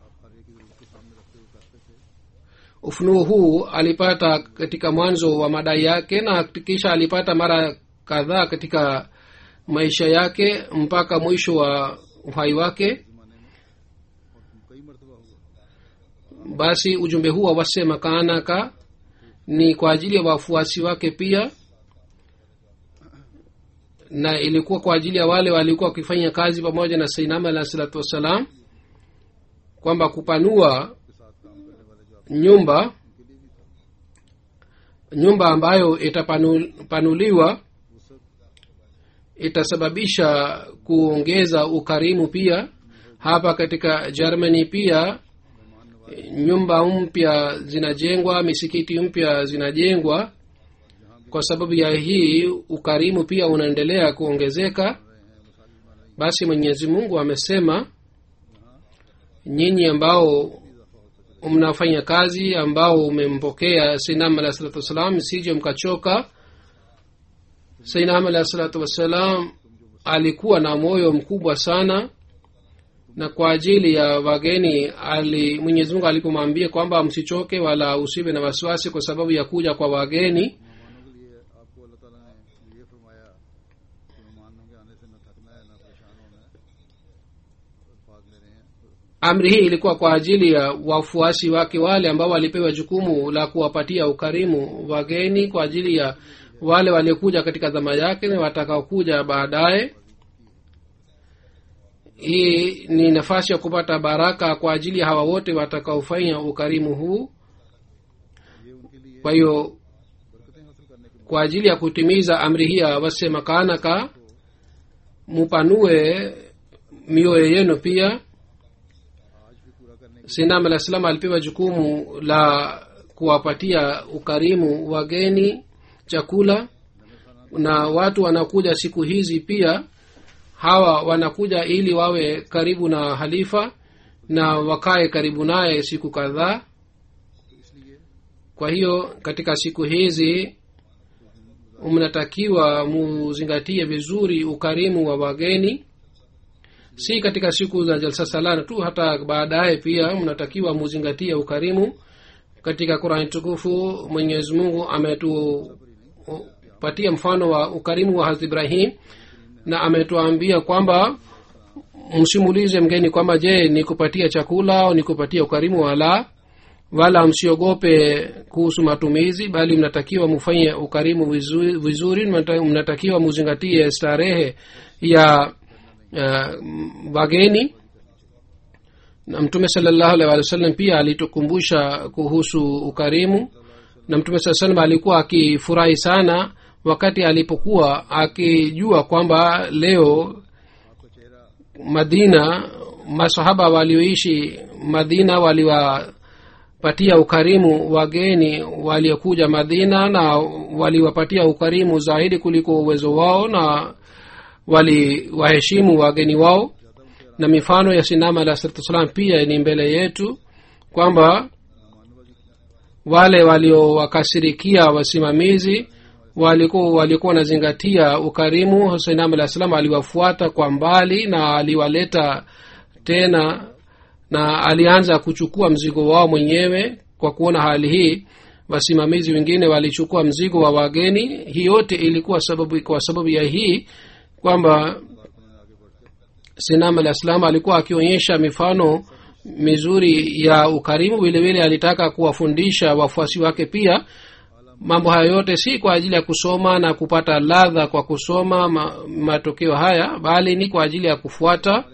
ufunuo huu alipata katika mwanzo wa madai yake na kisha alipata mara kadhaa katika maisha yake mpaka mwisho wa uhai wake कई मरतबा हुआ basi ujumbe huu wa wase makaanaka ni kwa ajili ya wafuasi wake pia na ilikuwa kwa ajili ya wale walikuwa wakifanya kazi pamoja na sainama alah salatu wassalam kwamba kupanua nyumba nyumba ambayo itapanuliwa itasababisha kuongeza ukarimu pia hapa katika germany pia nyumba mpya zinajengwa misikiti mpya zinajengwa kwa sababu ya hii ukarimu pia unaendelea kuongezeka basi mwenyezi mungu amesema nyinyi ambao mnafanya kazi ambao umempokea sainam alah salatu wassalam sije mkachoka sainam alah salatu wassalam alikuwa na moyo mkubwa sana na kwa ajili ya wageni ali mwenyezi mungu alipomwambia kwamba msichoke wala usiwe na wasiwasi kwa sababu ya kuja kwa wageni मेहमानों के लिए आपको अल्लाह ताला ने ये फरमाया कि मेहमानों के आने से न थकना है न परेशान होना है अल्फाज ले रहे हैं amri hii ilikuwa kwa ajili ya wafuasi wake wale ambao walipewa jukumu la kuwapatia ukarimu wageni kwa ajili ya wale waliokuja katika zama yake na watakaokuja baadaye hii ni nafasi ya kupata baraka kwa ajili ya hawa wote watakaofanya ukarimu huu ये उनके लिए kwa hiyo बरकतें हासिल करने के kwa ajili ya kutimiza amri hii ya wase makaanaka mupanue mioyo yenu pia आज भी पूरा करने के sinam alah salam alipewa jukumu la kuwapatia ukarimu wageni chakula na watu wanakuja siku hizi pia hawa wanakuja ili wawe karibu na halifa na wakae karibu naye siku kadhaa तो इसलिए kwa hiyo katika siku hizi mnatakiwa muzingatie vizuri ukarimu wa wageni si katika siku za jalsa salana tu hata baadaye pia mnatakiwa muzingatie ukarimu katika qurani tukufu mwenyezi mungu ametupatia mfano wa ukarimu wa hazrat ibrahim na ametuambia kwamba msimulize mgeni kwamba je nikupatia chakula au nikupatia ukarimu wala wala msiogope kuhusu matumizi bali mnatakiwa mufanye ukarimu vizuri, vizuri mnata- mnatakiwa muzingatie starehe ya uh, wageni na mtume salallahu alaihi wa sallam pia alitukumbusha kuhusu ukarimu na mtume saa salam alikuwa akifurahi sana wakati alipokuwa akijua kwamba leo madina masahaba walioishi madina waliwapatia ukarimu wageni waliokuja madina na waliwapatia ukarimu zaidi kuliko uwezo wao na waliwaheshimu wageni wao na mifano ya sinama alah salatu wassalam pia ni mbele yetu kwamba wale waliowakasirikia wasimamizi walikuwa walikuwa wanazingatia ukarimu husainam alah salam aliwafuata kwa mbali na aliwaleta tena na alianza kuchukua mzigo wao mwenyewe kwa kuona hali hii wasimamizi wengine walichukua mzigo wa wageni hii yote ilikuwa sababu kwa sababu ya hii kwamba sinam alah salam alikuwa akionyesha mifano mizuri ya ukarimu vile vile alitaka kuwafundisha wafuasi wake pia mambo haya yote si kwa ajili ya kusoma na kupata ladha kwa kusoma ma, matokeo haya bali ni kwa ajili ya kufuata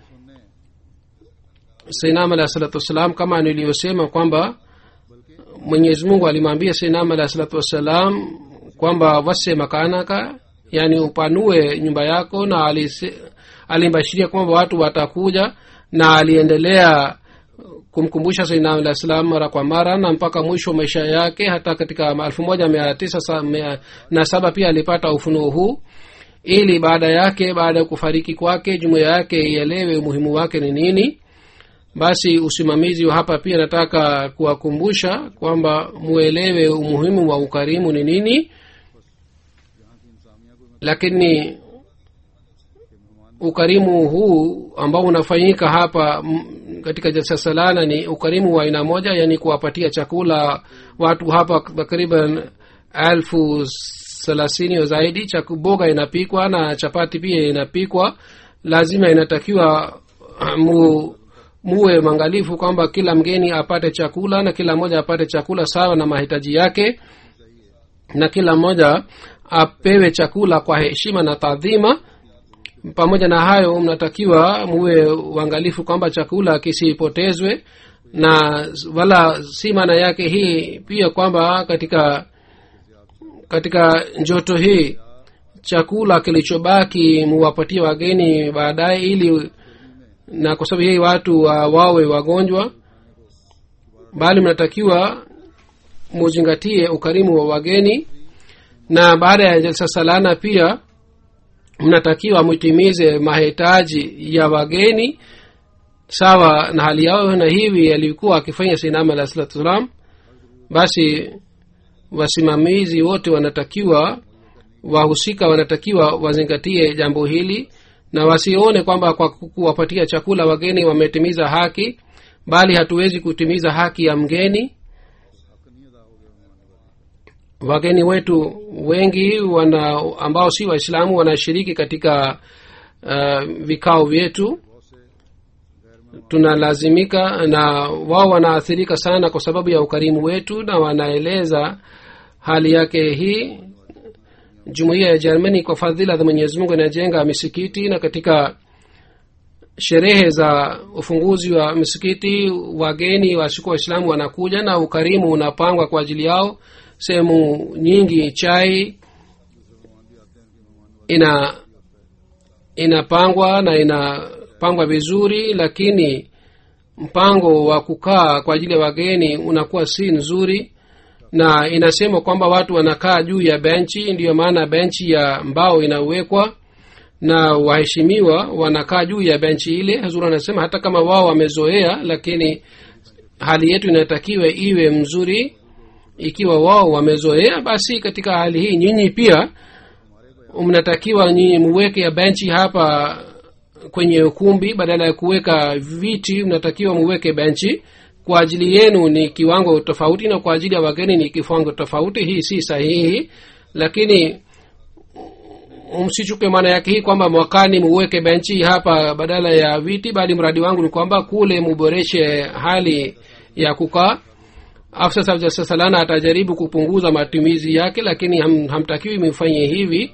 sainam alah salatu wassalam kama niliyosema kwamba mwenyezi mungu alimwambia sainam alah salatu wassalam kwamba wase makanaka yani upanue nyumba yako na alise, alimbashiria kwamba watu watakuja na aliendelea kumkumbusha sainam alah salam mara kwa mara na mpaka mwisho wa maisha yake hata katika elfu moja mia tisa na saba pia alipata ufunuo huu ili baada yake baada ya kufariki kwake jumuiya yake ielewe umuhimu wake ni nini basi usimamizi wa hapa pia nataka kuwakumbusha kwamba muelewe umuhimu wa ukarimu ni nini lakini ukarimu huu ambao unafanyika hapa m, katika jalsa salana ni ukarimu wa aina moja yani kuwapatia chakula watu hapa takriban elfu thelathini zaidi boga inapikwa na chapati pia inapikwa lazima inatakiwa mu, muwe mwangalifu kwamba kila mgeni apate chakula na kila mmoja apate chakula sawa na mahitaji yake na kila mmoja apewe chakula kwa heshima na taadhima pamoja na hayo mnatakiwa muwe uangalifu kwamba chakula kisipotezwe na wala si maana yake hii pia kwamba katika katika njoto hii chakula kilichobaki muwapatie wageni baadaye ili na kwa sababu hii watu wa, wawe wagonjwa bali mnatakiwa muzingatie ukarimu wa wageni na baada ya jalsa salana pia mnatakiwa mtimize mahitaji ya wageni sawa na hali yao na hivi alikuwa akifanya sinama alah salatu wassalam basi wasimamizi wote wanatakiwa wahusika wanatakiwa wazingatie jambo hili na wasione kwamba kwa kuwapatia chakula wageni wametimiza haki bali hatuwezi kutimiza haki ya mgeni wageni wetu wengi wana ambao si waislamu wanashiriki katika uh, vikao vyetu tunalazimika na wao wanaathirika sana kwa sababu ya ukarimu wetu na wanaeleza hali yake hii jumuiya ya germany kwa fadhila za mwenyezi mungu inajenga misikiti na katika sherehe za ufunguzi wa misikiti wageni wasikuwa waislamu wanakuja na ukarimu unapangwa kwa ajili yao sehemu nyingi chai ina inapangwa na inapangwa vizuri lakini mpango wa kukaa kwa ajili ya wageni unakuwa si nzuri na inasema kwamba watu wanakaa juu ya benchi ndiyo maana benchi ya mbao inawekwa na waheshimiwa wanakaa juu ya benchi ile hazur anasema hata kama wao wamezoea lakini hali yetu inatakiwa iwe mzuri ikiwa wao wamezoea basi katika hali hii nyinyi pia mnatakiwa nyinyi muweke ya benchi hapa kwenye ukumbi badala ya kuweka viti mnatakiwa muweke benchi kwa ajili yenu ni kiwango tofauti na kwa ajili ya wageni ni kiwango tofauti hii si sahihi lakini msichuke maana yake hii kwamba mwakani muweke benchi hapa badala ya viti bali mradi wangu ni kwamba kule muboreshe hali ya kukaa afsa salana atajaribu kupunguza matumizi yake lakini ham, hamtakiwi mifanye hivi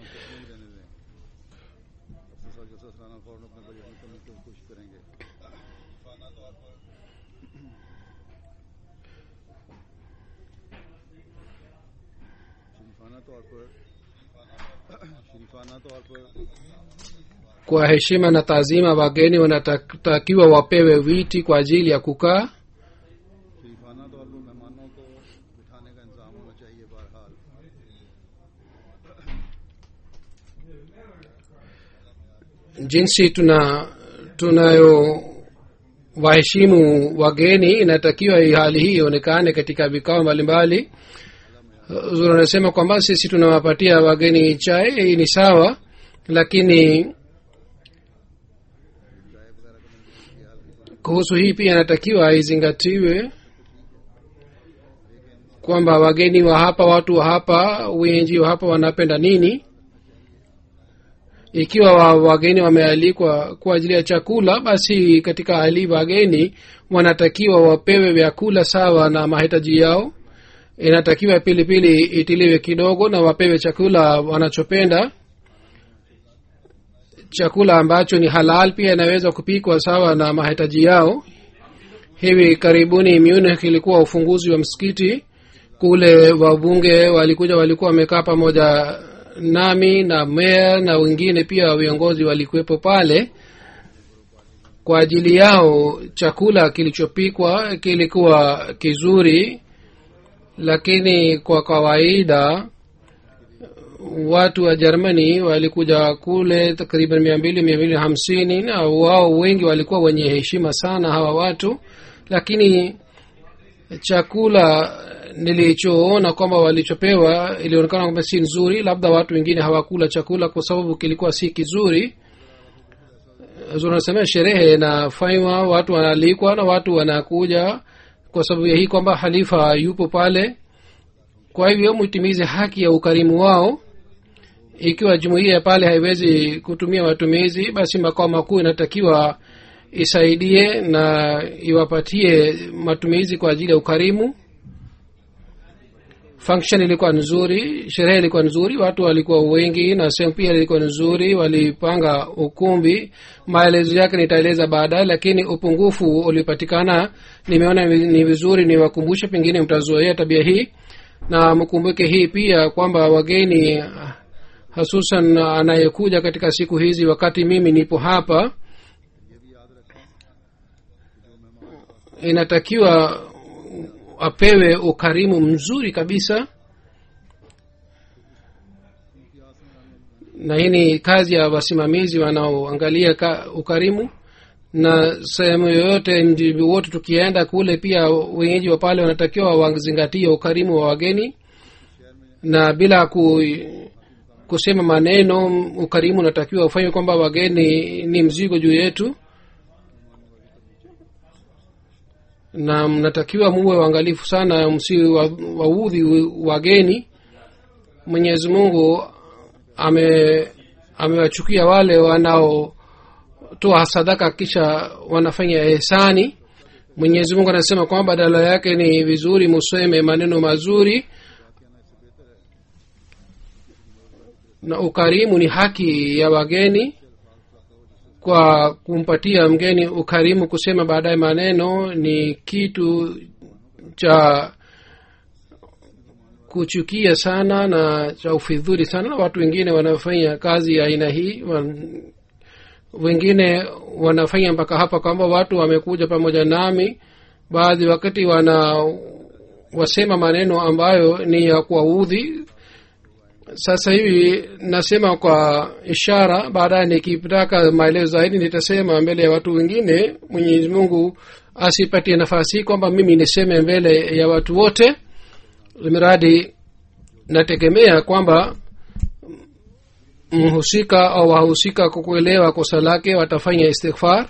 तौर पर शरीफाना तौर पर kwa heshima na taazima wageni wanatakiwa wapewe viti kwa ajili ya kukaa शरीफाना तौर पर मेहमानों को बिठाने का इंतजाम होना चाहिए बहरहाल jinsi tuna tunayo waheshimu wageni inatakiwa hii hali hii ionekane katika vikao mbalimbali Huzur anasema kwamba sisi tunawapatia wageni chai hii ni sawa lakini kuhusu hii pia inatakiwa izingatiwe kwamba wageni wa hapa watu wa hapa wengi wa hapa wanapenda nini ikiwa wa, wageni wamealikwa kwa ajili ya chakula basi katika hali wageni wanatakiwa wapewe vyakula sawa na mahitaji yao inatakiwa pilipili itiliwe kidogo na wapewe chakula wanachopenda chakula ambacho ni halal pia inaweza kupikwa sawa na mahitaji yao hivi karibuni munich ilikuwa ufunguzi wa msikiti kule wabunge walikuja walikuwa wamekaa pamoja nami na meya na wengine pia viongozi walikuwepo pale kwa ajili yao chakula kilichopikwa kilikuwa kizuri lakini kwa kawaida watu wa germany walikuja kule takriban mia mbili mia mbili hamsini na wao wengi walikuwa wenye heshima sana hawa watu lakini chakula nilichoona kwamba walichopewa ilionekana kwamba si nzuri labda watu wengine hawakula chakula kwa sababu kilikuwa si kizuri unasema sherehe inafanywa watu wanaalikwa na watu wanakuja kwa sababu ya hii kwamba halifa yupo pale kwa hivyo mtimize haki ya ukarimu wao ikiwa jumuiya pale haiwezi kutumia matumizi basi makao makuu inatakiwa isaidie na iwapatie matumizi kwa ajili ya ukarimu function ilikuwa nzuri sherehe ilikuwa nzuri watu walikuwa wengi na sehemu pia ilikuwa nzuri walipanga ukumbi maelezo yake nitaeleza baadaye lakini upungufu ulipatikana nimeona ni vizuri niwakumbushe pengine mtazoea tabia hii na mkumbuke hii pia kwamba wageni hasusan anayekuja katika siku hizi wakati mimi nipo hapa inatakiwa apewe ukarimu mzuri kabisa na hii ni kazi ya wasimamizi wanaoangalia ukarimu na sehemu yoyote mji wote tukienda kule pia wenyeji wa pale wanatakiwa wazingatie ukarimu wa wageni na bila ku, kusema maneno ukarimu unatakiwa ufanywe kwamba wageni ni mzigo juu yetu na mnatakiwa muwe waangalifu sana msi waudhi wageni mwenyezi mungu ame amewachukia wale wanaotoa sadaka kisha wanafanya ehsani mwenyezi mungu anasema kwamba badala yake ni vizuri museme maneno mazuri na ukarimu ni haki ya wageni kwa kumpatia mgeni ukarimu kusema baadaye maneno ni kitu cha kuchukia sana na cha ufidhuri sana na watu wengine wanafanya kazi ya aina hii wengine wanafanya mpaka hapa kwamba watu wamekuja pamoja nami baadhi wakati wana wasema maneno ambayo ni ya kuwaudhi sasa hivi nasema kwa ishara baadaye nikitaka maelezo zaidi nitasema mbele ya watu wengine mwenyezi mungu asipatie nafasi kwamba mimi niseme mbele ya watu wote miradi nategemea kwamba mhusika au wahusika kwa kuelewa kosa lake watafanya istighfar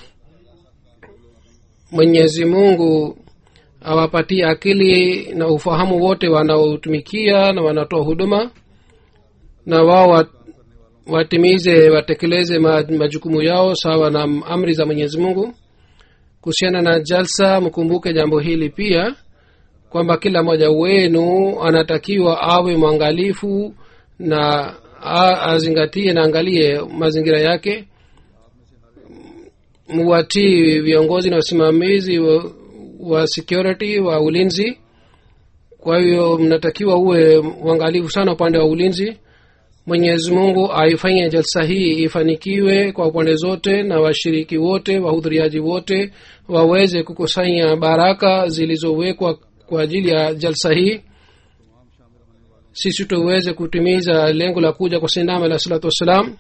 mwenyezi mungu awapatie akili na ufahamu wote wanaotumikia na wanatoa huduma na wao watimize watekeleze majukumu yao sawa na amri za mwenyezi mungu kuhusiana na jalsa mkumbuke jambo hili pia kwamba kila mmoja wenu anatakiwa awe mwangalifu na azingatie na angalie mazingira yake muwatii viongozi na wasimamizi wa, wa security wa ulinzi kwa hiyo mnatakiwa uwe uangalifu sana upande wa ulinzi mwenyezi mungu aifanye jalsa hii ifanikiwe kwa upande zote na washiriki wote wahudhuriaji wote waweze kukusanya baraka zilizowekwa kwa ajili ya jalsa hii sisi tuweze kutimiza lengo la kuja kwa sinama alah salatu wassalam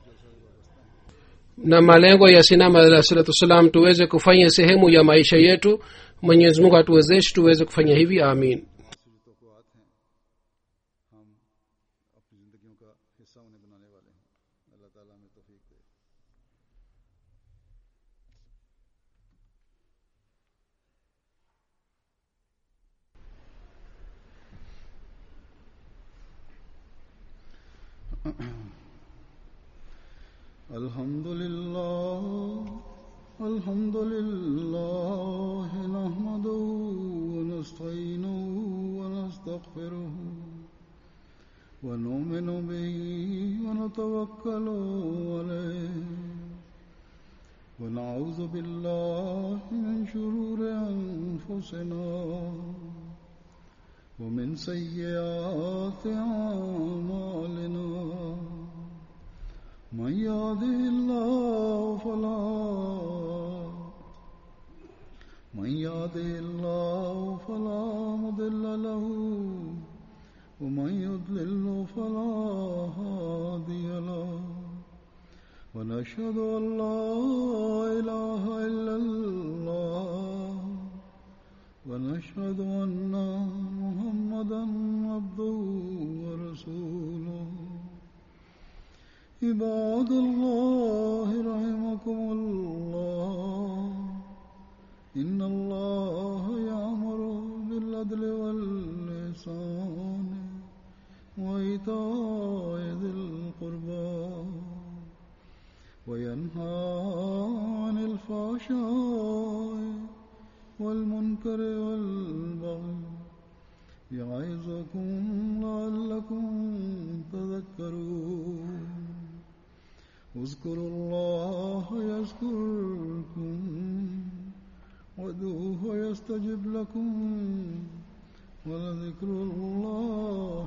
na malengo ya sinama alah salatu wassalam tuweze kufanya sehemu ya maisha yetu mwenyezi mungu atuwezeshe tuweze kufanya hivi amin तोक़ात हैं हम अपनी ज़िंदगियों का हिस्सा उन्हें बनाने वाले हैं अल्लाह ताला हमें तौफीक दे الحمد لله الحمد لله نحمده ونستعينه ونستغفره ونؤمن به ونتوكل عليه ونعوذ بالله من شرور أنفسنا ومن سيئات أعمالنا من يهده الله فلا من يهده الله فلا مضل له ومن يضلل فلا هادي له ونشهد ان لا اله الا الله ونشهد ان محمدا عبده ورسوله عباد الله رحمكم الله إن الله يأمر بالعدل واللسان وإيتاء ذي القربى وينهى عن الفحشاء والمنكر والبغي يعظكم لعلكم تذكرون اذكروا الله يذكركم وادعوه يستجب لكم ولذكر الله